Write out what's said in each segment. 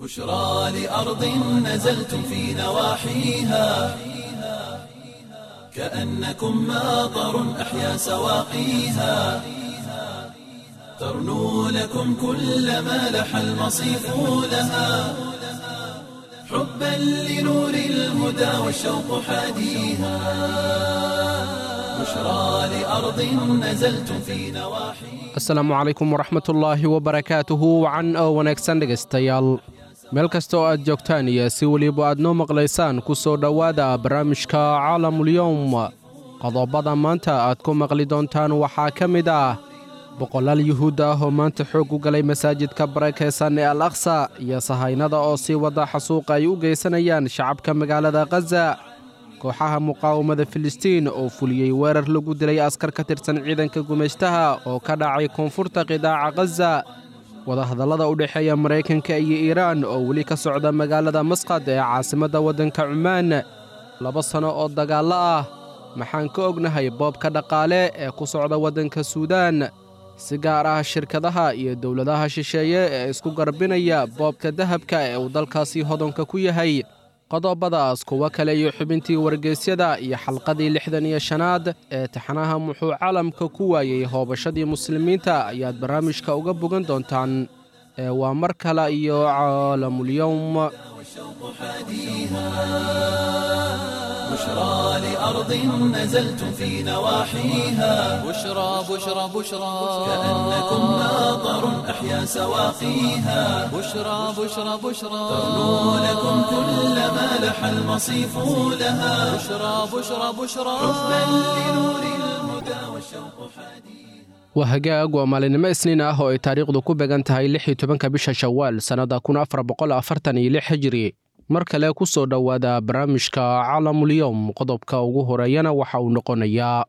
بشرى لأرض نزلتم في نواحيها كأنكم ماطر أحيا سواقيها ترنو لكم كل ما لح المصيف لها حبا لنور الهدى والشوق حاديها بشرى لأرض نزلتم في نواحيها asalaamu calaykum waraxmatullaahi wabarakaatuhu wacan oo wanaagsan dhegaystayaal meel kasta oo aad joogtaan iyo si weliba aad noo maqlaysaan ku soo dhowaada barnaamijka caalamulyowm qodobada maanta aad ku maqli doontaan waxaa ka mid ah boqolaal yuhuud ah oo maanta xoog u galay masaajidka barakaysan ee al aqsa iyo sahaynada oo sii wada xasuuqa ay u geysanayaan shacabka magaalada khaza kooxaha muqaawamada filistiin oo fuliyey weerar lagu dilay askar ka tirsan ciidanka gumaystaha oo ka dhacay koonfurta qidaaca khaza wadahadallada u dhexeeya maraykanka iyo iiraan oo weli ka socda magaalada masqad ee caasimadda waddanka cumaan laba sanno oo dagaallo ah maxaan ka ognahay boobka dhaqaale ee ku socda waddanka suudaan si gaar ah shirkadaha iyo dowladaha shisheeye ee isku garbinaya boobka dahabka ee uu dalkaasi hodonka ku yahay qodobadaas kuwo kale iyo xubintii wargeysyada iyo xalqadii lixdan iyo shanaad ee taxanaha muxuu caalamka ku waayey hoobashadii muslimiinta ayaad barnaamijka uga bogan doontaan ee waa mar kale iyo caalamulyowm والشوق حاديها بشرى لأرض نزلتم في نواحيها بشرى بشرى بشرى كأنكم ماطر أحيا سواقيها بشرى بشرى بشرى ترنو لكم كل ما لح المصيف لها بشرى بشرى بشرى حبا لنور الهدى والشوق حاديها waa hagaag waa maalinimo isniin ah oo ay taariikhdu ku began tahay lix iyo tobanka bisha shawaal sannadda kun afar boqol afartan iyo lix hijiri mar kale ku soo dhowaada barnaamijka caalamulyowm qodobka ugu horeeyana waxa uu noqonayaa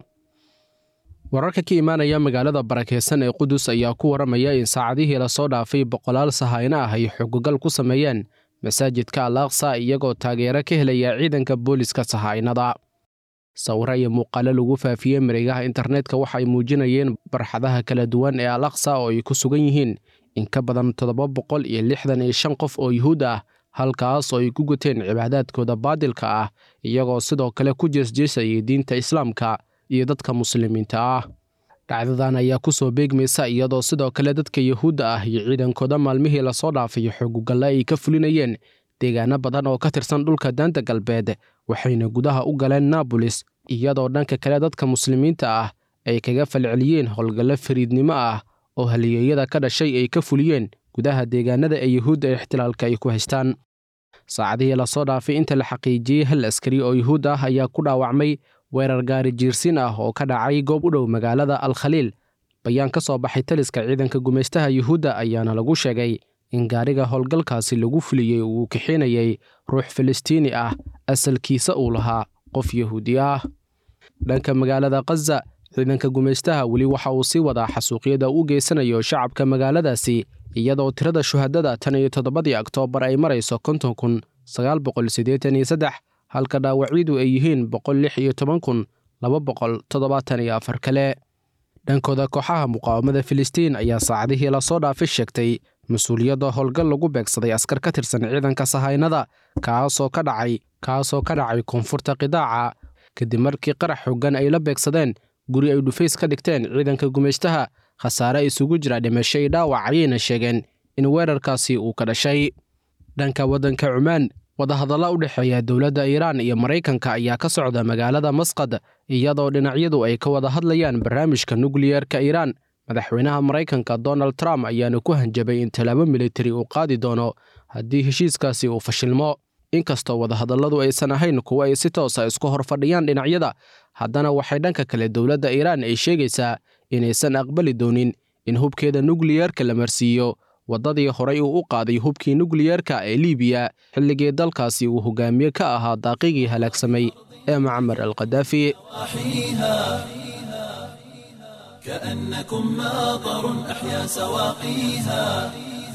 wararka ka imaanaya magaalada barakeysan ee qudus ayaa ku waramaya in saacadihii lasoo dhaafay boqolaal sahayno ah ay xogogal ku sameeyeen masaajidka al aqsa iyagoo taageero ka helaya ciidanka booliska sahaynada sawiro iyo muuqaalo lagu faafiyey mareegaha internetka waxa ay muujinayeen barxadaha kala duwan ee al aqsa oo ay ku sugan yihiin in ka badan toddoba boqol iyo lixdan iyo shan qof oo yuhuud ah halkaas oo ay ku guteen cibaadaadkooda baadilka ah iyagoo sidoo kale ku jeesjeesayay diinta islaamka iyo dadka muslimiinta ah dhacdadan ayaa ku soo beegmaysa iyadoo sidoo kale dadka yuhuudda ah iyo ciidankooda maalmihii lasoo dhaafay xogugalle ay ka fulinayeen deegaano badan oo ka tirsan dhulka daanta galbeed waxayna gudaha u galeen naabolis iyadoo dhanka kale dadka muslimiinta ah ay kaga falceliyeen howlgallo fariidnimo ah oo haliyeeyada ka dhashay ay ka fuliyeen gudaha deegaanada ee yuhuudda ee ixtilaalka ay ku haystaan saacadihii lasoo dhaafay inta la xaqiijiyey hal askari oo yuhuud ah ayaa ku dhaawacmay weerar gaari jiirsin ah oo ka dhacay goob u dhow magaalada al khaliil bayaan ka soo baxay taliska ciidanka gumaystaha yuhuudda ayaana lagu sheegay in gaariga howlgalkaasi lagu fuliyey uu kixinayay ruux filistiini ah asalkiisa uu lahaa qof yahuudi ah dhanka magaalada khaza ciidanka gumaystaha weli waxa uu sii wadaa xasuuqyada u geysanayo shacabka magaaladaasi iyadoo tirada shuhadada tan iyo toddobadii oktoobar ay marayso konton kun sagaal boqol siddeetan iyo saddex halka dhaawacyadu ay yihiin boqol lix iyo toban kun laba boqol toddobaatan iyo afar kale dhankooda kooxaha muqaawamada filistiin ayaa saacadihii lasoo dhaafay sheegtay mas-uuliyadda howlgal lagu beegsaday askar ka tirsan ciidanka sahaynada kaasoo ka dhacay kaasoo ka dhacay koonfurta qidaaca kadib markii qarax xoogan ay la beegsadeen guri ay dhufays ka dhigteen ciidanka gumaystaha khasaare isugu jira dhimasho iyo dhaawac ayayna sheegeen in weerarkaasi uu ka dhashay dhanka waddanka cumaan wadahadalla u dhexeeya dowladda iiraan iyo maraykanka ayaa ka socda magaalada masqad iyadoo dhinacyadu ay ka wada hadlayaan barnaamijka nukliyeerka iiraan madaxweynaha maraykanka donald trump ayaana ku hanjabay in tallaabo militari uu qaadi doono haddii heshiiskaasi uu fashilmo inkastoo wadahadalladu aysan ahayn kuwo ay si toosa isku hor fadhiyaan dhinacyada haddana waxay dhanka kale dowladda iiraan ay sheegaysaa inaysan aqbali doonin in hubkeeda nukliyeerka la marsiiyo waddadii horay uu u qaaday hubkii nukliyeerka ee liibiya xilligii dalkaasi uu hogaamiye ka ahaa daaqigii halaagsamay ee macmar al kadaafi أحييها كأنكم ماطر أحيا سواقيها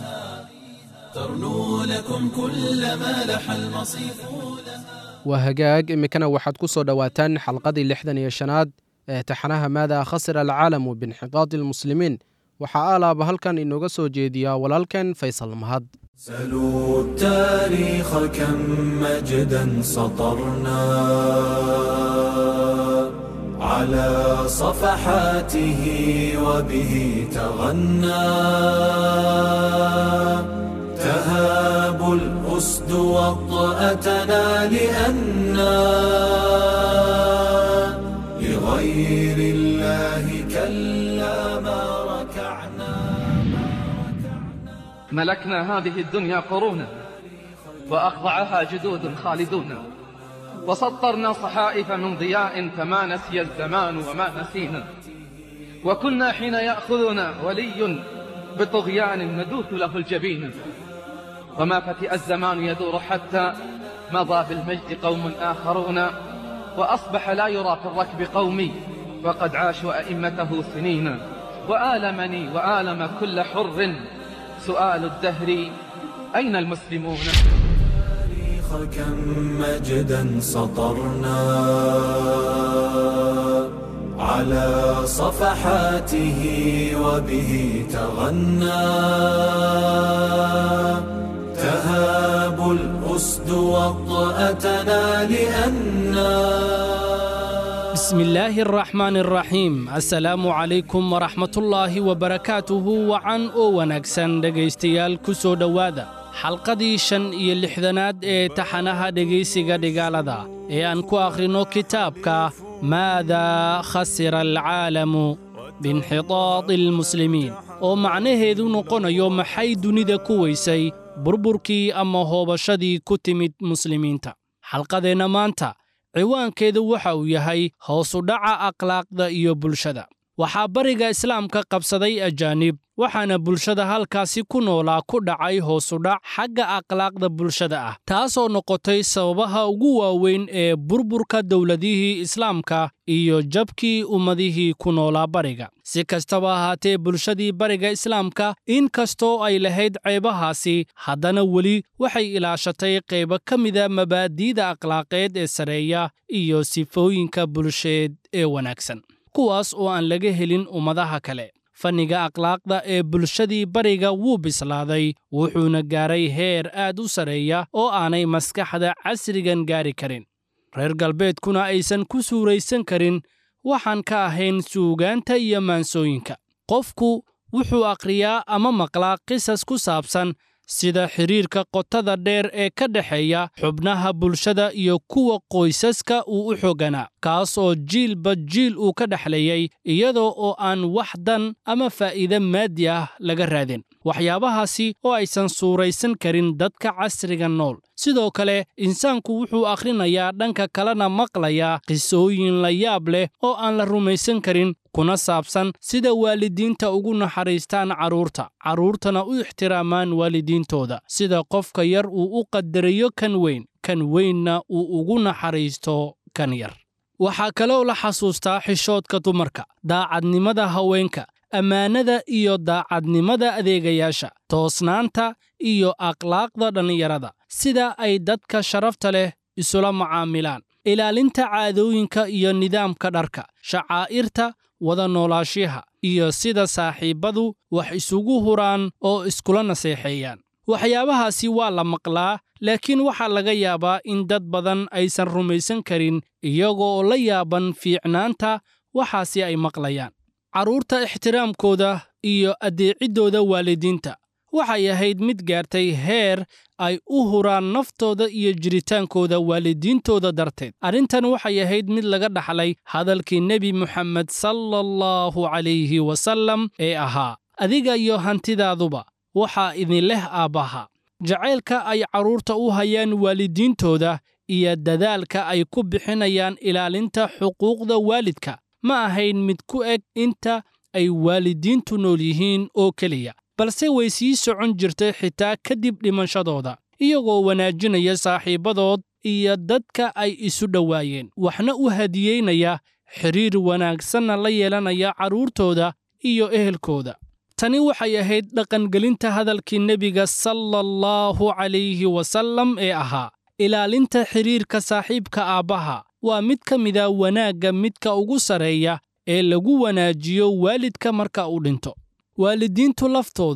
ترنو لكم كل ما لح المصيف لها waa hagaag iminkana waxaad ku soo dhowaataan xalqadii lixdan iyo shanaad ee taxanaha maadaa khasira alcaalamu biinxiqaadi almuslimiin waxaa alaaba halkan inooga soo jeediyaa walaalkan faysal mahad سلوا التاريخ كم مجدا سطرنا على صفحاته وبه تغنى تهاب الأسد وطأتنا لأنا لغير الله كلا ما ركعنا ملكنا هذه الدنيا قرونا وأخضعها جدود خالدون وسطرنا صحائف من ضياء فما نسي الزمان وما نسينا وكنا حين يأخذنا ولي بطغيان ندوث له الجبين وما فتئ الزمان يدور حتى مضى بالمجد قوم آخرون وأصبح لا يرى في الركب قومي وقد عاشوا أئمته سنين وآلمني وآلم كل حر سؤال الدهر أين المسلمون التاريخ كم مجدا سطرنا على صفحاته وبه تغنى تهاب الأسد وطأتنا لأنا بسم الله الرحمن الرحيم assalaamu calaykum waraxmatullaahi wabarakaatuhu wacan oo wanaagsan dhegaystayaal ku soo dhowaada xalqadii shan iyo lixdanaad ee taxanaha dhegaysiga dhigaalada ee aan ku akhrinno kitaabka maadaa khasira alcaalamu biinxitaadi almuslimiin oo macnaheedu noqonayo maxay dunida ku weysay burburkii ama hoobashadii ku timid muslimiinta xalqadeenna maanta ciwaankeedu waxa uu yahay hoosudhaca akhlaaqda iyo bulshada waxaa bariga islaamka qabsaday ajaanib waxaana bulshada halkaasi ku noolaa ku dhacay hoosudhac xagga akhlaaqda bulshada ah taasoo noqotay sababaha ugu waaweyn ee burburka dowladihii islaamka iyo jabkii ummadihii ku noolaa bariga si kastaba ahaatee bulshadii bariga islaamka in kastoo ay lahayd ceebahaasi haddana weli waxay ilaashatay qaybo ka mida mabaadi'da akhlaaqeed ee sareeya iyo sifooyinka bulsheed ee wanaagsan kuwaas oo aan laga helin ummadaha kale fanniga akhlaaqda ee bulshadii bariga wuu bislaaday wuxuuna gaaray heer aad u sarreeya oo aanay maskaxda casrigan gaari karin reer galbeedkuna aysan ku suuraysan karin waxaan ka ahayn suugaanta iyo maansooyinka qofku wuxuu akhriyaa ama maqlaa qisas ku saabsan sida xidhiirka qotada dheer ee ka dhexeeya xubnaha bulshada iyo kuwa qoysaska uu u xooganaa kaas oo jiilba jiil uu ka dhexleeyey iyadoo oo aan wax dan ama faa'iide maadi ah laga raadin waxyaabahaasi oo aysan suuraysan karin dadka casriga nool sidoo kale insaanku wuxuu akhrinayaa dhanka kalena maqlayaa qisooyin la yaab leh oo aan la rumaysan karin kuna saabsan sida waalidiinta ugu naxariistaan carruurta carruurtana u ixtiraamaan waalidiintooda sida qofka yar uu u qadariyo kan weyn kan weynna uu ugu naxariisto kan yar waxaa kaloo la xasuustaa xishoodka dumarka daacadnimada haweenka ammaanada iyo daacadnimada adeegayaasha toosnaanta iyo akhlaaqda dhallinyarada sida ay dadka sharafta leh isula macaamilaan ilaalinta caadooyinka iyo nidaamka dharka shacaa'irta wada noolaashiyaha iyo sida saaxiibbadu wax isugu huraan oo iskula naseexeeyaan waxyaabahaasi waa la maqlaa laakiin waxaa laga yaabaa in dad badan aysan rumaysan karin iyagoo la yaaban fiicnaanta waxaasi ay maqlayaan carruurta ixtiraamkooda iyo addeeciddooda waalidiinta waxay ahayd mid gaartay heer ay u huraan naftooda iyo jiritaankooda waalidiintooda darteed arrintan waxay ahayd mid laga dhaxlay hadalkii nebi moxamed sala allahu calayhi wasallam ee ahaa adiga iyo hantidaaduba waxaa idin leh aabbaha jacaylka ay carruurta u hayaan waalidiintooda iyo dadaalka ay ku bixinayaan ilaalinta xuquuqda waalidka ma ahayn mid ku eg inta ay waalidiintu nool yihiin oo keliya balse way sii socon jirtay xitaa kadib dhimashadooda iyagoo wanaajinaya saaxiibbadood iyo dadka ay isu dhowaayeen waxna u hadiyeynaya xidhiir wanaagsanna la yeelanaya carruurtooda iyo ehelkooda tani waxay ahayd dhaqangelinta hadalkii nebiga sala allahu calayhi wasallam ee ahaa ilaalinta xidhiirka saaxiibka aabbaha waa mid ka mida wanaagga midka ugu sarreeya ee lagu wanaajiyo waalidka marka uu dhinto waalidiintu laftoodu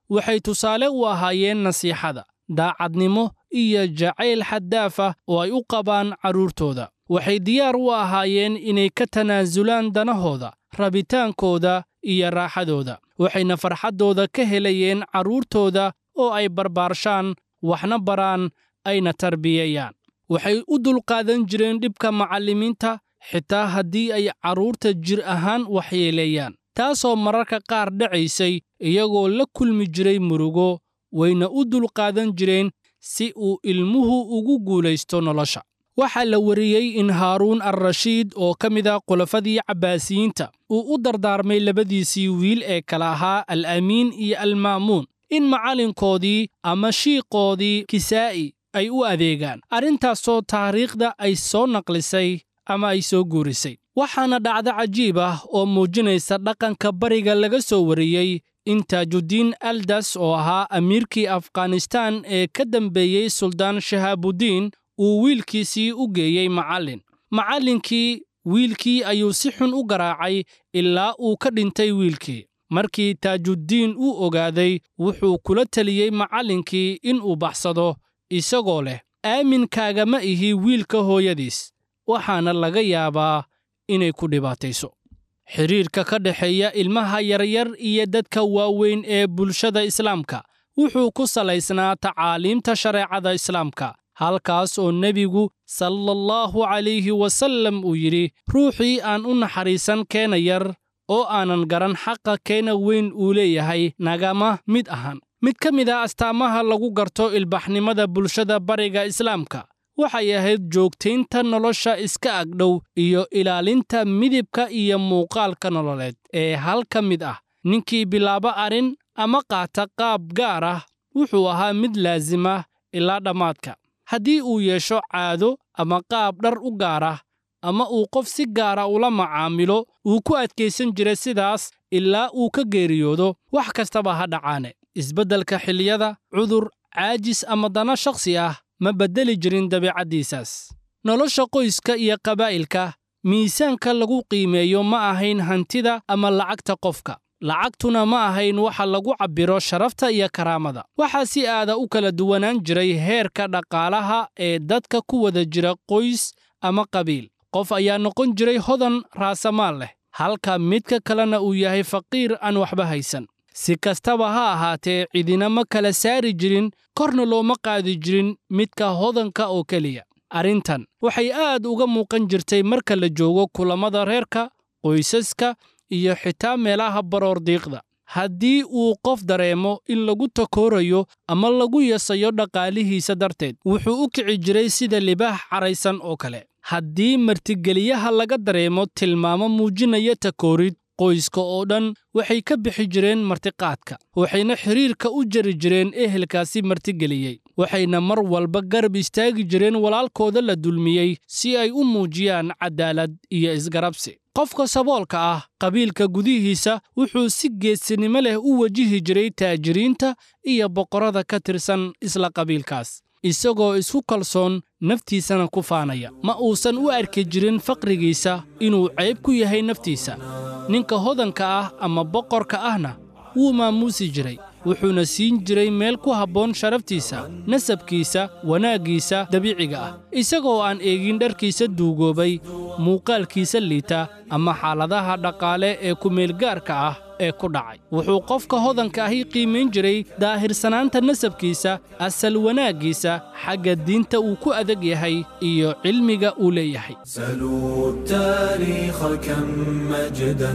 waxay tusaale u ahaayeen nasiixada daacadnimo iyo jacayl xaddaaf ah oo ay u qabaan carruurtooda waxay diyaar u ahaayeen inay ka tanaasulaan danahooda rabitaankooda iyo raaxadooda waxayna farxaddooda ka helayeen carruurtooda oo ay barbaarshaan waxna baraan ayna tarbiyayaan waxay u dulqaadan jireen dhibka macallimiinta xitaa haddii ay carruurta jir ahaan waxyeeleeyaan taasoo mararka qaar dhacaysay iyagoo la kulmi jiray murugo wayna u dulqaadan jireen si uu ilmuhu ugu guulaysto nolosha waxaa la wariyey in haaruun alrashiid oo ka mid ah khulafadii cabbaasiyiinta uu u dardaarmay labadiisii wiil ee kala ahaa al amiin iyo alma'muun in macallinkoodii ama shiiqoodii kisaa'i ay u adeegaan arrintaasoo taariikhda ay soo naqlisay ama ay soo guurisay waxaana dhacdo cajiib ah oo muujinaysa dhaqanka bariga laga soo wariyey in taajuddiin aldas oo ahaa amiirkii afghanistaan ee ka dambeeyey suldaan shahaabudiin uu wiilkiisii u geeyey macallin macallinkii wiilkii ayuu si xun u garaacay ilaa uu ka dhintay wiilkii markii taajuddiin uu ogaaday wuxuu kula teliyey macallinkii inuu baxsado isagoo leh aaminkaagama ihi wiilka hooyadiis waxaana laga yaabaa inay ku dhibaatayso xidhiirka ka dhexeeya ilmaha yaryar iyo dadka waaweyn ee bulshada islaamka wuxuu ku salaysnaa tacaaliimta shareecada islaamka halkaas oo nebigu sallallahu calayhi wasallam uu yidhi ruuxii aan u naxariisan keena yar oo aanan garan xaqa keena weyn uu leeyahay nagama mid ahan mid ka mid a astaamaha lagu garto ilbaxnimada bulshada bariga islaamka waxay ahayd joogtaynta nolosha iska agdhow iyo ilaalinta midibka iyo muuqaalka nololeed ee hal ka mid ah ninkii bilaabo arrin ama qaata qaab gaar ah wuxuu ahaa mid laasima ilaa dhammaadka haddii uu yeesho caado ama qaab dhar u gaar ah ama uu qof si gaara ula macaamilo wuu ku adkaysan jiray sidaas ilaa uu ka geeriyoodo wax kastaba ha dhacaane isbeddelka xilliyada cudur caajis ama dana shakhsi ah ma beddeli jirin dabiicaddiisaas nolosha qoyska iyo qabaa'ilka miisaanka lagu qiimeeyo ma ahayn hantida ama lacagta qofka lacagtuna ma ahayn waxa lagu cabbiro sharafta iyo karaamada waxaa si aada u kala duwanaan jiray heerka dhaqaalaha ee dadka ku wada jira qoys ama qabiil qof ayaa noqon jiray hodan raasamaal leh halka midka kalena uu yahay faqiir aan waxba haysan si kastaba ha ahaatee cidina ma kala saari jirin korna looma qaadi jirin midka hodanka oo keliya arrintan waxay aad uga muuqan jirtay marka la joogo kulammada reerka qoysaska iyo xitaa meelaha baroordiiqda haddii uu qof dareemo in lagu takoorayo ama lagu yasayo dhaqaalihiisa darteed wuxuu u kici jiray sida libaax caraysan oo kale haddii martigeliyaha laga dareemo tilmaamo muujinaya takoorid qoyska oo dhan waxay ka bixi jireen martiqaadka waxayna xidhiirka u jari jireen ehelkaasi martigeliyey waxayna mar walba garab istaagi jireen walaalkooda la dulmiyey si ay u muujiyaan cadaalad iyo isgarabsi qofka saboolka ah qabiilka gudihiisa wuxuu si geesinimo leh u wajihi jiray taajiriinta iyo boqorrada ka tirsan isla qabiilkaas isagoo isku kalsoon naftiisana ku faanaya ma uusan u arki jirin faqrigiisa inuu cayb ku yahay naftiisa ninka hodanka ah ama boqorka ahna wuu maamuusi jiray wuxuuna siin jiray meel ku habboon sharaftiisa nasabkiisa wanaaggiisa dabiiciga ah isagoo aan eegin dharkiisa duugoobay muuqaalkiisa liita ama xaaladaha dhaqaale ee kumeelgaarka ah ee ku dhacay wuxuu qofka hodanka ahi qiimayn jiray daahirsanaanta nasabkiisa asal wanaaggiisa xagga diinta uu ku adag yahay iyo cilmiga uu leeyahay سلوا التاريخ كم مجدا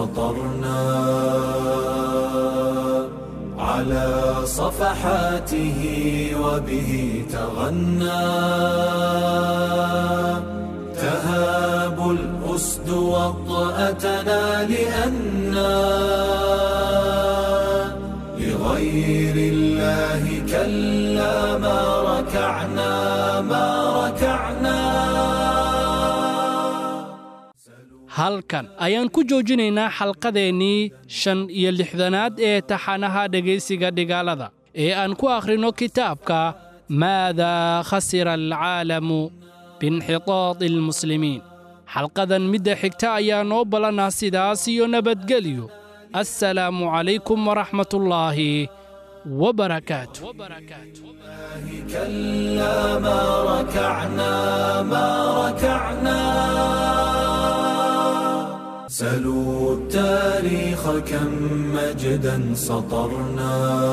سطرنا على صفحاته وبه تغنى تهاب الأسد وطأتنا لأنا لغير الله كلا ما ركعنا ما ركعنا halkan ayaan ku joojinaynaa xalqadeennii shan iyo lixdanaad ee taxanaha dhegaysiga dhigaalada ee aan ku akhrino kitaabka maadaa khasira alcaalamu biinxitaadi almuslimiin xalqadan midda xigta ayaa noo ballanah sidaas iyo nabadgelyo assalaamu calaykum waraxmatullaahi wabarakaatu كلا ما ركعنا ما ركعنا سلوا التاريخ كم مجدا سطرنا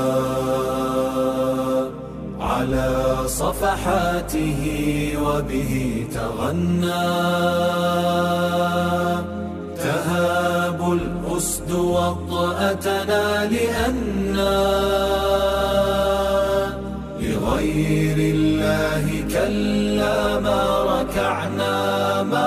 على صفحاته وبه تغنى تهاب الأسد وطأتنا لأنا لغير الله كلا ما ركعنا ما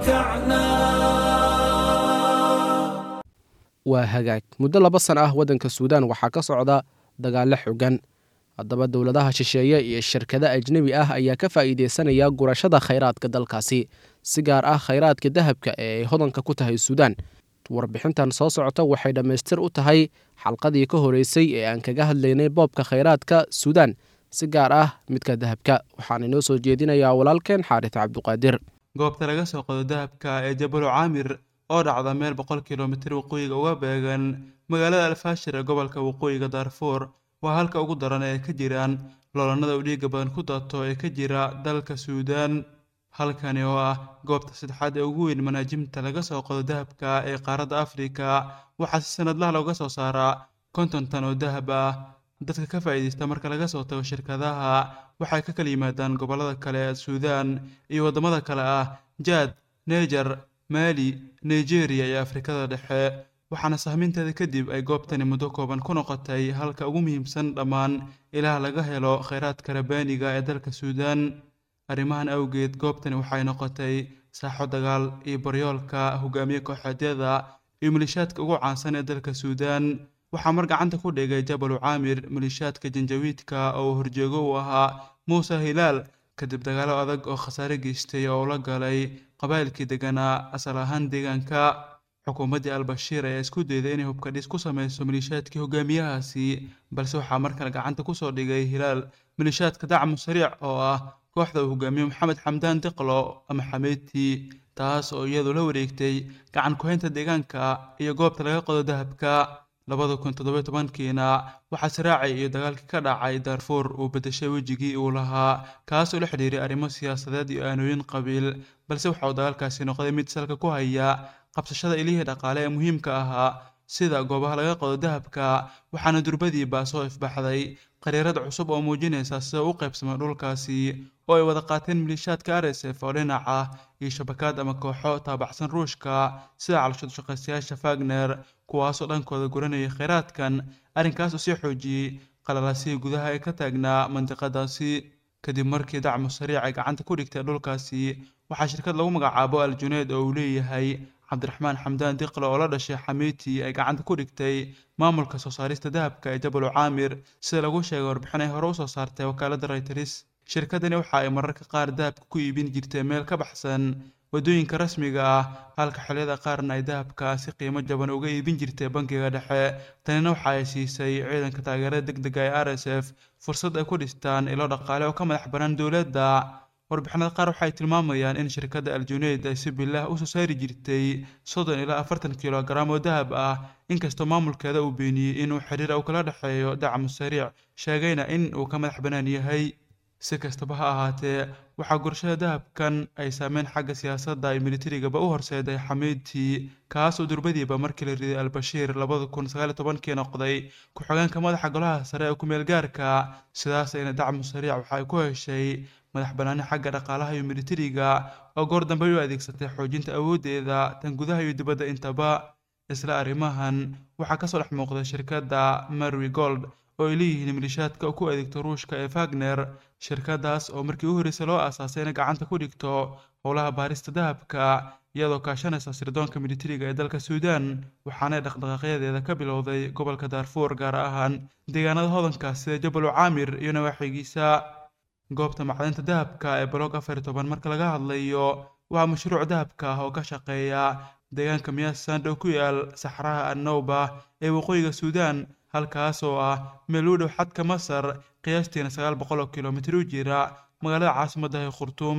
ركعنا waa hagaag muddo laba san ah waddanka suudaan waxaa ka socda dagaallo xogan haddaba dowladaha shisheeye iyo shirkado ajnebi ah ayaa ka faa'iideysanaya gurashada khayraadka dalkaasi si gaar ah khayraadka dahabka ee ay hodanka ku tahay suudaan warbixintan soo socota waxay dhammaystir u tahay xalqadii ka horeysay ee aan kaga hadlaynay boobka khayraadka suudaan si gaar ah midka dahabka waxaan inoo soo jeedinayaa walaalkeen xaaris cabduqaadir goobta laga soo qodo dahabka ee jabalu caamir oo dhacda meel boqol kilomitir waqooyiga uga beegan magaalada alfaashir ee gobolka waqooyiga daarfuur waa halka ugu daran ee ay ka jiraan loolanada u dhiiga badan ku dato ee ka jira dalka suudaan halkani oo ah goobta saddexaad ee ugu weyn manaajimta laga soo qodo dahabka ee qaaradda afrika waxaa si sanadlaha looga soo saaraa konton tan oo dahab ah dadka ka faa'iidaysta marka laga soo tago shirkadaha waxay ka kala yimaadaan gobollada kale ee suudaan iyo waddamada kale ah jaad neejar maali nigeria iyo afrikada dhexe waxaana sahminteeda kadib ay goobtani muddo kooban ku noqotay halka ugu muhiimsan dhammaan ilaha laga helo khayraadka rabaaniga ee dalka suudaan arrimahan awgeed goobtani waxay noqotay saaxo dagaal iyo baryoolka hogaamiye kooxeedyada iyo malishaadka ugu caansan ee dalka suudaan waxaa mar gacanta ku dhigay jabalu caamir malishaadka janjawiidka oo horjeego u ahaa muuse hilaal kadib dagaalo adag oo khasaare geystay oo la galay qabaa'ilkii deganaa asal ahaan deegaanka xukuumaddii albashiir ayaa isku dayday inay hubkadhis ku sameyso malishaadkii hogaamiyahaasi balse waxaa markale gacanta kusoo dhigay hilaal malishaadka dacmu sariic oo ah kooxda uu hogaamiye maxamed xamdaan diqlo ama xameyti taas oo iyadu la wareegtay gacan ku-haynta deegaanka iyo goobta laga qodo dahabka labada kun toddoba tobankiina waxaa siraacay iyo dagaalkii ka dhacay daarfuur uu bedeshay wejigii uu lahaa kaas oo la xidhiiray arrimo siyaasadeed iyo aanooyin qabiil balse waxa uu dagaalkaasi noqday mid salka ku haya qabsashada ilihii dhaqaale ee muhiimka ahaa sida goobaha laga qodo dahabka waxaana durbadiiba soo ifbaxday qariirad cusub oo muujinaysa sida u qaybsamay dhulkaasi oo ay wada qaateen maliishaadka r s f oo dhinac ah iyo shabakaad ama kooxo taabacsan ruushka sida calashad shaqaystayaasha fagner kuwaasoo dhankooda guranayay kheyraadkan arrinkaas oo sii xoojiyey qalalaasihii gudaha ee ka taagnaa mandiqadaasi kadib markii dacmu sariic ay gacanta ku dhigtay dhulkaasi waxaa shirkad lagu magacaabo al juneed oo uu leeyahay cabdiraxmaan xamdaan diqle oo la dhashay xamiiti ay gacanta ku dhigtay maamulka soo saarista dahabka ee jabalu caamir sida lagu sheegay warbixin ay hore usoo saartay wakaaladda rayters shirkadani waxa ay mararka qaar dahabka ku iibin jirtay meel ka baxsan waddooyinka rasmiga ah halka xilliyada qaarna ay dahabka si qiimo jaban uga iibin jirtay bangiga dhexe tanina waxa ay siisay ciidanka taageerada degdega ee r s f fursad ay ku dhistaan ilo dhaqaale oo ka madax bannaan dowladda warbixinada qaar waxay tilmaamayaan in shirkadda aljuneyd ay si bilaah usoo saari jirtay soddon ilaa afartan kilogaram oo dahab ah inkastoo maamulkeeda uu beeniyey inuu xiriir uu kala dhexeeyo dacmu sariic sheegayna in uu ka madax bannaan yahay si kastaba ha ahaatee waxaa gurashada dahabkan ay saameyn xagga siyaasadda iyo militarigaba u horseeday xamiidtii kaasoo durbadiiba markii la riday albashiir labada kun sagaal iyo tobankii noqday ku-xigeenka madaxa golaha sare ee ku-meel gaarka sidaasayna dacmu sariic waxa ay ku heshay madax bannaani xagga dhaqaalaha iyo militariga oo goor dambe u adeegsatay xoojinta awooddeeda tan gudaha iyo dibadda intaba isla arrimahan waxaa kasoo dhex muuqday shirkadda marwi gold oo ay leeyihiin milishaadka ku adeegto ruushka ee fagner shirkadaas oo markii u horreysay loo aasaasay inay gacanta ku dhigto howlaha baarista dahabka iyadoo kaashanaysa sirdoonka militariga ee dalka suudaan waxaanay dhaqdhaqaaqyadeeda ka bilowday gobolka daarfuur gaar ahaan deegaanada hodanka sida jabalu caamir iyo nawaaxigiisa goobta macdinta dahabka ee balog afar iyo toban marka laga hadlayo waa mashruuc dahabka ah oo ka shaqeeya deegaanka miyaasand oo ku yaal saxraha annowba ee waqooyiga suudaan halkaas oo ah meel u dhow xadka masar qiyaastiina sagaal boqol oo kilomitir u jira magaalada caasimadda ee khurtuum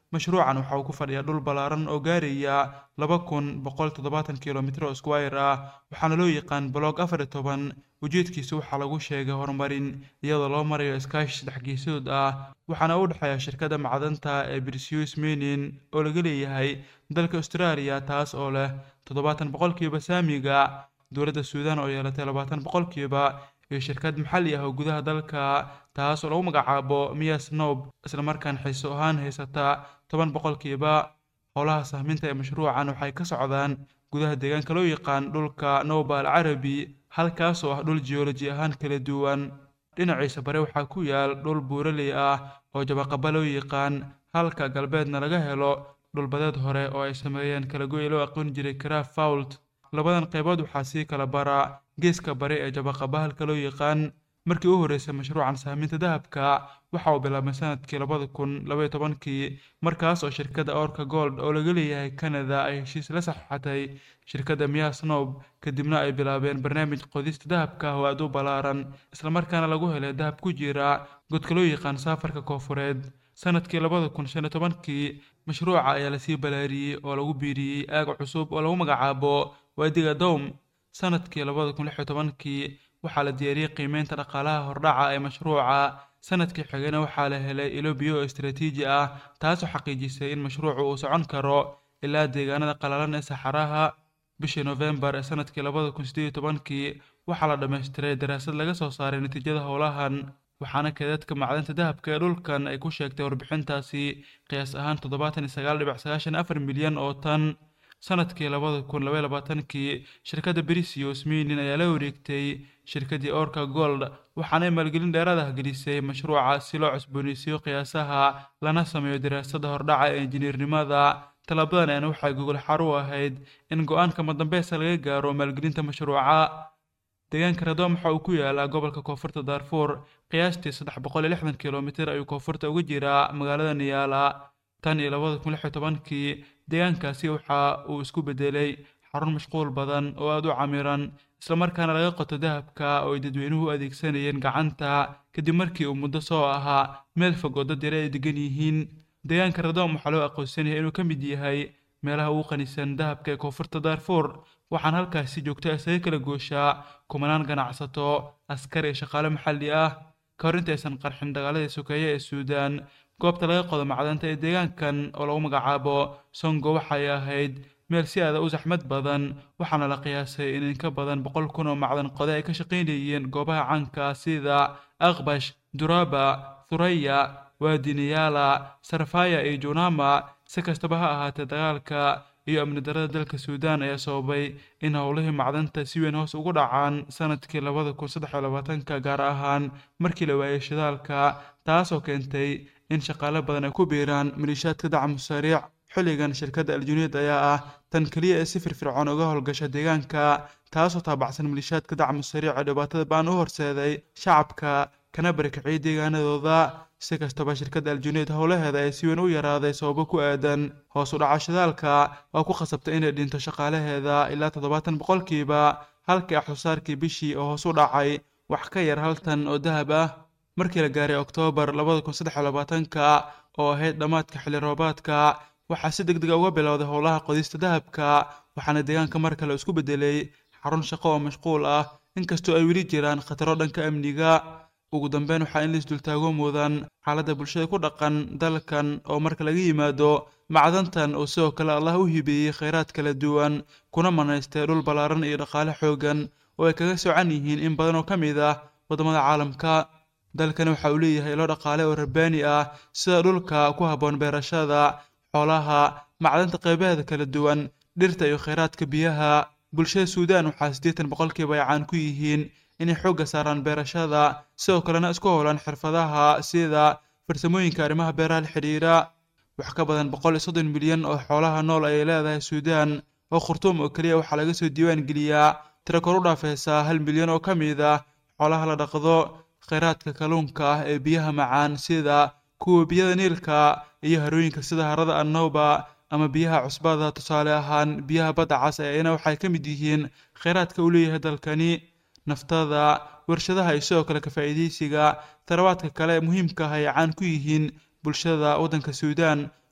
mashruucan waxa uu ku fadhiyaa dhul ballaaran oo gaaraya laba kun boqol toddobaatan kilomitr oo squire ah waxaana loo yaqaan blog afar iyo toban ujeedkiisa waxaa lagu sheegay horumarin iyadoo loo marayo iskaashi saddex geesood ah waxaana u dhexeeya shirkadda macdanta ee brisius menin oo laga leeyahay dalka australia taas oo leh toddobaatan boqolkiiba saamiga dowladda suudan oo yeelatay labaatan boqolkiiba iyo shirkad maxalli ah oo gudaha dalka taas oo lagu magacaabo mia snob islamarkaan xiiso ahaan haysata toban boqolkiiba howlaha sahminta ee mashruucan waxay ka socdaan gudaha deegaanka loo yaqaan dhulka nowba al carabi halkaas oo ah dhul geoloji ahaan kala duwan dhinaciisa bare waxaa ku yaal dhul buuraley ah oo jabaqaba loo yaqaan halka galbeedna laga helo dhulbadeed hore oo ay sameeyeen kalagoy loo aqoon jiray craf fault labadan qaybood waxaa sii kala bara geeska bare ee jabaqaba halka loo yaqaan markii u horreysay mashruucan sahminta dahabka waxa uu bilaabmay sanadkii labada kun labaiyo tobankii markaas oo shirkadda orka gold oo laga leeyahay canada ay heshiis la saxeixatay shirkadda miya snob kadibna ay bilaabeen barnaamij qodista dahabka oo aad u ballaaran islamarkaana lagu helay dahab ku jira godka loo yaqaan saafarka koofureed sanadkii labada kun shan iyo tobankii mashruuca ayaa lasii balaariyey oo lagu biiriyey aag cusub oo lagu magacaabo waadiga dowm sanadkii labada kun lix iyo tobankii waxaa la diyaariyey qiimeynta dhaqaalaha hordhaca ee mashruuca sanadkii xigana waxaa la helay ilo biyo oo istaraatiiji ah taasoo xaqiijisay in mashruucu uu socon karo ilaa deegaanada qalalan ee saxaraha bishii nofembar ee sanadkii labada kun sideed iyo tobankii waxaa la dhammaystiray daraasad laga soo saaray natiijada howlahan waxaana keedadka macdanta dahabka ee dhulkan ay ku sheegtay warbixintaasi qiyaas ahaan toddobaatan iyo sagaal dhibic sagaashan afar milyan oo tan sanadkii labada kun labaiyo labaatankii shirkadda brisius minin ayaa la wareegtay shirkaddii orka gold waxaanay maalgelin dheeraad ah gelisay mashruuca si loo cusbooneysiiyo qiyaasaha lana sameeyo daraasadda hordhaca ee injineernimada tallaabadan ayana waxay gogol xar u ahayd in go-aanka madambeesa laga gaaro maalgelinta mashruuca deegaanka radom waxa uu ku yaalaa gobolka koonfurta daarfuur qiyaastii saddex boqol iyo lixdan kilomitir ayuu koonfurta uga jiraa magaalada niyaala tan iyo labada kun lix iyo tobankii deegaankaasi waxa uu isku bedelay xarun mashquul badan oo aada u camiran islamarkaana laga qoto dahabka oo ay dadweynuhu u adeegsanayeen gacanta kadib markii uu muddo soo ahaa meel fog oo dad yare ay degan yihiin deegaanka radom waxaa loo aqoonsanyahay inuu ka mid yahay meelaha ugu qanisan dahabka ee koonfurta daarfuur waxaan halkaasi joogta isaga kala gooshaa kumanaan ganacsato askar iyo shaqaale maxalli ah ka hor inta aysan qarxin dagaaladii sokeeye ee suudaan goobta laga qodo macdanta ee deegaankan oo lagu magacaabo songo waxay ahayd meel si aada u saxmad badan waxaana la qiyaasay in in ka badan boqol kun oo macdan qode ay ka shaqaynayeen goobaha caanka sida aqbash duraba thuraya waadiniyaala sarfaya iyo junama si kastaba ha ahaatee dagaalka iyo amni darada dalka suudaan ayaa sababay in howlihii macdanta si weyn hoos ugu dhacaan sanadkii labada kun saddex iyo labaatanka gaar ahaan markii la waayay shidaalka taasoo keentay in shaqaale badan ay ku biiraan maliishaadka dacmu sariic xilligan shirkadda aljuniid ayaa ah tan keliya ee si firfircoon uga howlgasha deegaanka taasoo taabacsan maliishaadka dacmu sariic ee dhibaatada baan u horseeday shacabka kana barakiciyay deegaanadooda si kastaba shirkadda aljuniid howlaheeda ay si weyn u yaraaday sababo ku aadan hoos u dhaca shidaalka waa ku khasabtay inay dhinto shaqaalaheeda ilaa toddobaatan boqolkiiba halkii axsusaarkii bishii oo hoos u dhacay wax ka yar hal tan oo dahab ah markii la gaaray oktoobar labada kun saddex iyo labaatanka oo ahayd dhammaadka xilli roobaadka waxaa si deg dega uga bilowday howlaha qodista dahabka waxaana deegaanka mar kale isku bedelay xarun shaqo oo mashquul ah inkastoo ay weli jiraan khataro dhanka amniga ugu dambeyn waxaa in laisdultaago mudan xaaladda bulshada ku dhaqan dalkan oo marka laga yimaado macdantan oo sidoo kale allah u hibeeyey khayraad kala duwan kuna manaystay dhul ballaaran iyo dhaqaale xoogan oo ay kaga socan yihiin in badan oo ka mid ah waddamada caalamka dalkani waxa uu leeyahay ilo dhaqaale oo rabbaani ah sida dhulka ku habboon beerashada xoolaha macdanta qaybaheeda kala duwan dhirta iyo khayraadka biyaha bulshada suudaan waxaa siddeetan boqolkiiba ay caan ku yihiin inay xoogga saaraan beerashada sidoo kalena isku howlaan xirfadaha sida farsamooyinka arrimaha beeraha la xidhiira wax ka badan boqol iyo soddon milyan oo xoolaha nool ayay leedahay suudaan oo khurtuum oo keliya waxaa laga soo diiwaan geliyaa tiro kor u dhaafaysa hal milyan oo ka mid ah xoolaha la dhaqdo khayraadka kalluunka ah ee biyaha macaan sida kuwa biyada niilka iyo harooyinka sida harada annowba ama biyaha cusbada tusaale ahaan biyaha badda cas ayana waxay ka mid yihiin khayraadka uu leeyahay dalkani naftada warshadaha iyo sidoo kale ka-faa'iidaysiga tarabaadka kale ee muhiimka ah ay caan ku yihiin bulshada waddanka suudaan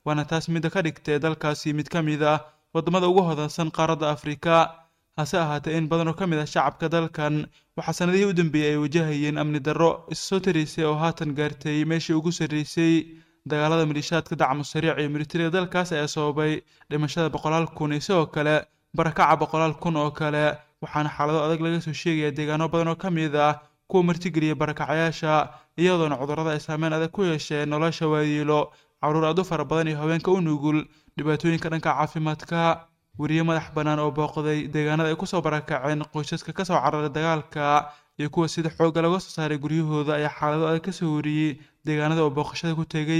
waana taas midda ka dhigtay dalkaasi mid ka mid ah waddamada ugu hodansan qaaradda afrika hase ahaatee in badan oo ka mid ah shacabka dalkan waxaa sanadihii u dambeeyey ay wajahayeen amni darro issoo taraysay oo haatan gaartay meeshii ugu sarreysay dagaalada malishaadka dacmu sariic iyo militariga dalkaas ayaa sababay dhimashada boqolaal kun iyo sidoo kale barakaca boqolaal kun oo kale waxaana xaalado adag laga soo sheegaya deegaano badan oo ka mid ah kuwa martigeliya barakacayaasha iyadoona cudurrada ay saameyn adag ku yeesheen nolosha waayeelo caruur aad u fara badan iyo haweenka u nugul dhibaatooyinka dhanka caafimaadka weriye madax bannaan oo booqday deegaanada ay kusoo barakaceen qoysaska ka soo cararay dagaalka iyo kuwa sida xoogga laga soo saaray guryahooda ayaa xaalado adag ka soo wariyey deegaanada oo booqashada ku tegey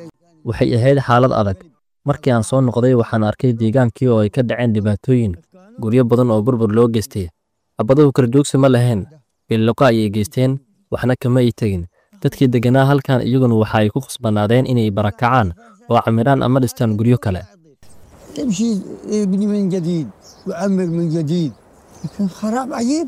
waxay ahayd xaalad adag markii aan soo noqday waxaan arkay deegaankii oo ay ka dhaceen dhibaatooyin guryo badan oo burbur loo geystay abaduhu kala joogsi ma lahayn billoqo ayay geysteen waxna kama ay tegin dadkii degganaa halkan iyaguna waxa ay ku khasbanaadeen inay barakacaan oo camiraan ama dhistaan guryo kale تمشي ابني من جديد وعمر من جديد لكن خراب عجيب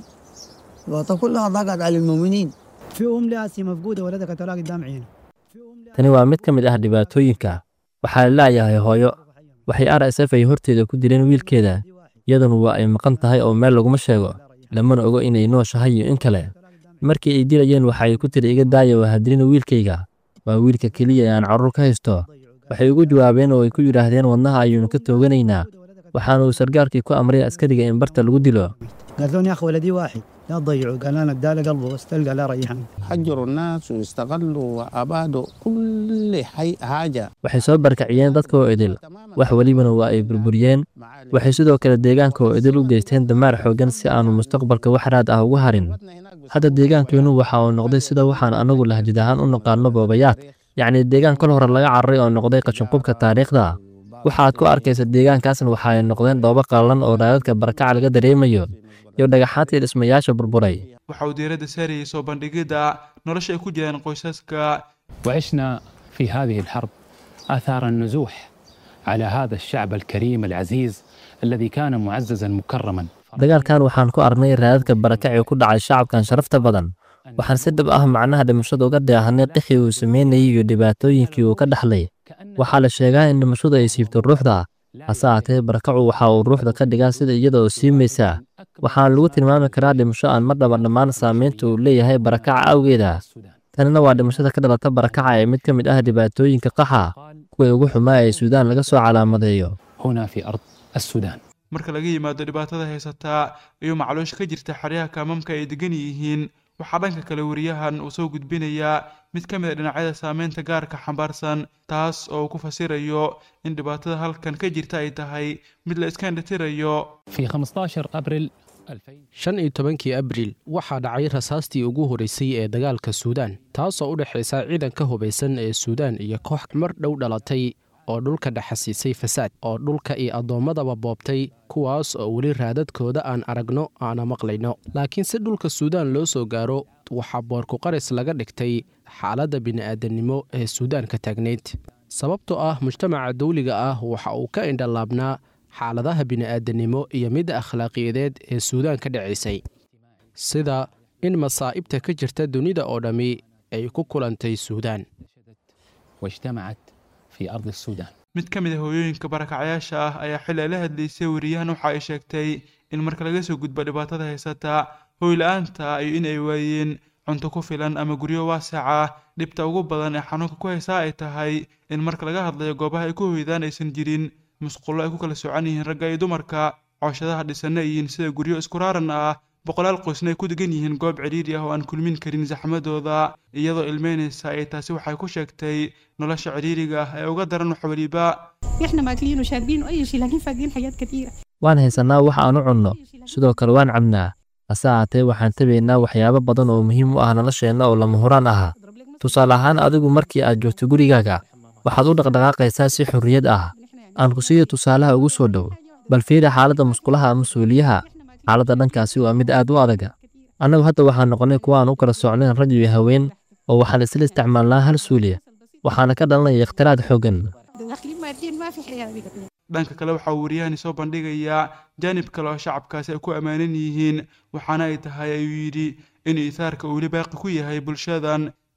الوطن كلها ضاقت على المؤمنين في ام لاسي مفقوده ولدها قتلها قدام عينه tani waa mid ka mid ah dhibaatooyinka waxaa la laayahay hooyo waxay r s f ay horteeda ku dileen wiilkeeda iyaduna waa ay maqan tahay oo meel laguma sheego lamana ogo inay nooshahay iyo in kale markii ay dilayeen waxa ay ku tiri iga daaya waa hadilina wiilkayga waa wiilka keliya ee aan carruur ka haysto waxay ugu jawaabeen oo ay ku yidhaahdeen wadnaha ayuunu ka tooganaynaa waxaana uu sargaalkii ku amray askariga in barta lagu dilo قالت لهم يا اخي ولدي واحد لا تضيعوا قال انا اداله قلبه بس تلقى لا ريحان حجروا الناس واستغلوا وابادوا كل حي حاجه waxay soo barkaciyeen dadka oo idil wax welibana waa ay burburiyeen waxay sidoo kale deegaanka oo idil u geysteen damaar xooggan si aanu mustaqbalka wax raad ah ugu harin hadda deegaankeennu waxa uu noqday sida waxaan anagu lahjid ahaan u naqaano boobayaad yacni deegaan kol hore laga cararay oo noqday qashinqubka taariikhda waxaad ku arkaysa deegaankaasna waxa ay noqdeen dhoobo qallalan oo raadadka barakaca laga dareemayo iyo dhagaxaantii dhismayaasha burburay waxa uu diiradda saarayay soo bandhigidda nolosha ay ku jiraan qoysaska وعشنا في هذه الحرب آثار النزوح على هذا الشعب الكريم العزيز الذي كان معززا مكرما dagaalkan waxaan ku aragnay raadadka barakacii ku dhacay shacabkan sharafta badan waxaan si dhab ah macnaha dhimashada uga dheehanay qixii uu sameynayay iyo dhibaatooyinkii uu ka dhaxlay waxaa la sheegaa in dhimashadu ay siibto ruuxda hase aatee barakacu waxa uu ruuxda ka dhigaa sida iyada oo siimaysa waxaana lagu tilmaami karaa dhimasho aan mar dhaba dhammaan saamaynta uu leeyahay barakaca awgeeda tanina waa dhimashada ka dhalata barakaca ee mid ka mid ah dhibaatooyinka qaxa kuwii ugu xumaa ee suudaan laga soo calaamadeeyo هنا في أرض السودان marka laga yimaado dhibaatada haysataa iyo macluusha ka jirta xeryaha kaamamka ay degan yihiin waxaa dhanka kale wariyahan uu soo gudbinayaa mid ka mid a dhinacyada saameynta gaarka xambaarsan taas oo uu ku fasirayo in dhibaatada halkan ka jirta ay tahay mid la iska indhatirayo في 15 أبريل 2000 shan iyo tobankii abriil waxaa dhacay rasaastii ugu horeysay ee dagaalka suudaan taasoo u dhexaysa ciidanka hubaysan ee suudaan iyo koox mar dhow dhalatay oo dhulka dhexasiisay fasaad oo dhulka iyo addoommadaba boobtay kuwaas oo weli raadadkooda aan aragno aana maqlayno laakiin si dhulka suudaan loo soo gaaro waxaa boorkuqaris laga dhigtay xaaladda bini'aadannimo ee suudaan ka taagnayd sababtoo ah mujtamaca dawliga ah waxa uu ka indhalaabnaa xaaladaha bini'aadannimo iyo midda akhlaaqiyadeed ee suudaan ka dhacaysay sida in masaa'ibta ka jirta dunida oo dhammi ay ku kulantay suudaan واجتمعت في أرض السودان mid ka mid a hooyooyinka barakacayaasha ah ayaa xili ay la hadlaysay wariyahan waxa ay sheegtay in marka laga soo gudbo dhibaatada haysata hooy la-aanta iyo in ay waayeen cunto ku filan ama guryo waasaca dhibta ugu badan ee xanuunka ku haysaa ay tahay in marka laga hadlayo goobaha ay ku hoydaan aysan jirin musqulo ay ku kala socan yihiin ragga iyo dumarka cooshadaha dhisanna ay yihiin sida guryo isku raaran ah boqolaal qoysna ay ku degan yihiin goob cidhiiri ah oo aan kulmin karin saxmadooda iyadoo ilmeynaysa ay taasi waxay ku sheegtay nolosha cidhiiriga ah ee uga daran wax weliba احنا ماكلين وشاربين واي شيء لكن فاقدين حاجات كثيره waan haysannaa wax aan u cunno sidoo kale waan cabnaa hase ahaatee waxaan tabaynaa waxyaabo badan oo muhiim u ah nolosheenna oo lama huraan ah tusaale ahaan adigu markii aad joogto gurigaaga waxaad u dhaqdhaqaaqaysaa si xorriyad ah aan ku siiyo tusaalaha ugu soo dhow bal fiiri xaaladda musqulaha ama suuliyaha xaaladda dhankaasi waa mid aad u adaga annagu hadda waxaan noqonnay kuwa aan u kala socnayn rag iyo haween oo waxaan isla isticmaalnaa hal suuliya waxaana ka dhalanaya ikhtiraad xooggan داخلين ماديا ما في حياه بقى dhanka kale waxaa uu wariyahani soo bandhigayaa jaanib kale oo shacabkaasi ay ku ammaanan yihiin waxaana ay tahay ayuu yidhi in iisaarka uu weli baaqi ku yahay bulshadan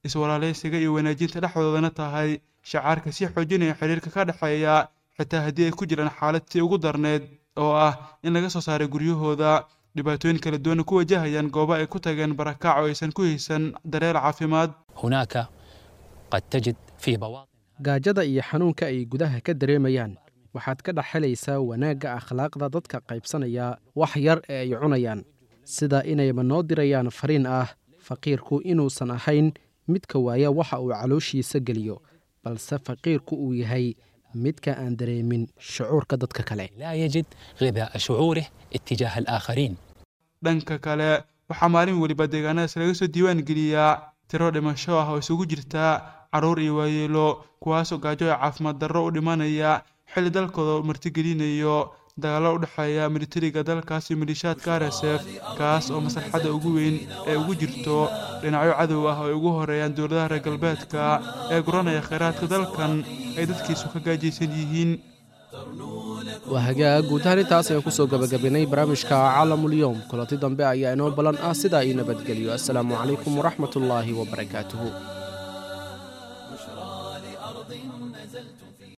iswalaalaysiga iyo wanaajinta dhexdoodana tahay shacaarka sii xoojinaya xiriirka ka dhexeeya xitaa haddii ay ku jiraan xaalad sii ugu darneed oo ah in laga soo saaray guryahooda dhibaatooyin kala duwana ku wajahayaan goobo ay ku tageen barakaac oo aysan ku haysan daryeel caafimaad هناك قد تجد في بواطن gaajada iyo xanuunka ay gudaha ka dareemayaan waxaad ka dhex helaysaa wanaagga akhlaaqda dadka qaybsanaya wax yar ee ay cunayaan sida inayba noo dirayaan fariin ah faqiirku inuusan ahayn midka waaya waxa uu calooshiisa geliyo balse faqiirku uu yahay midka aan dareemin shucuurka dadka kale لا يجد غذاء شعوره اتجاه الآخرين dhanka kale waxaa maalin weliba deegaanadaas laga soo diiwaan geliyaa tiro dhimasho ah oo isugu jirta carruur iyo waayeelo kuwaasoo gaajo ee caafimaad darro u dhimanaya xilli dalkooda martigelinayo dagaallo u dhexeeya militariga dalkaas iyo malishaadka rsf kaas oo maslaxadda ugu weyn ee ugu jirto dhinacyo cadow ah oo ay ugu horeeyaan dowladaha reer galbeedka ee guranaya kheyraadka dalkan ay dadkiisu ka gaajaysan yihiin waa hagaag guud ahaan intaas ayaan kusoo gabagabaynay barnaamijka caalamulyoom kulanti dambe ayaa inoo ballan ah sidaa ii nabadgeliyo assalaamu calaykum waraxmat ullaahi wabarakaatuhu